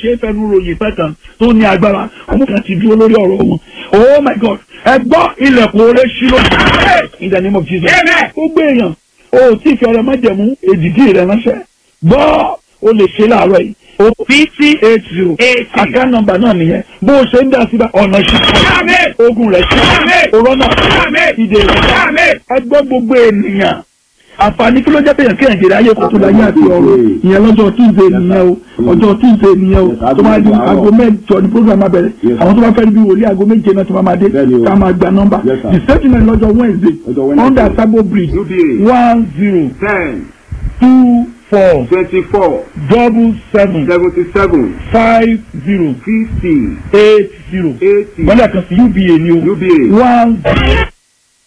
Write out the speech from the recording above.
ṣe é fẹnu ròyìn fẹ́ kan tó ní agbára ọmọ kan ti dúró lórí ọ̀rọ̀ wọn oh my god ẹ gbọ́ ilẹ̀kùn oore ṣí ló in the name of jesus gbogbo èèyàn o ò tí ì fi ọrẹ májẹ̀mú èdìdí rẹ ránṣẹ́ gbọ́ o lè ṣe láàárọ̀ yìí o fifty eight zero account number náà nìyẹn bó o ṣe ń dá síbẹ̀ ọ̀nà ṣí ogun rẹ̀ ṣí òrọ́nà ìdè rẹ̀ ẹ gbọ́ gbogbo ènìyàn àǹfààní kí ló jẹ́ pé yàn kéèyàn jèrè ayé kò tó láyé àti ọ̀rọ̀ ìyẹn lọ́jọ́ tíìzé nìyẹn o ọjọ́ tíìzé nìyẹn o tó máa di aago mẹ́jọ ní program máa bẹ̀rẹ̀ àwọn tó bá fẹ́ bí wòlíì aago méje náà tó máa máa dé ká máa gba nọ́mbà the same thing lọ́jọ́ wednesday under sabo bridge one zero ten two four twenty-four double seven seventy-seven five zero fifty eight zero eighty gbọ́dọ̀ kan sí uba ni o UBA one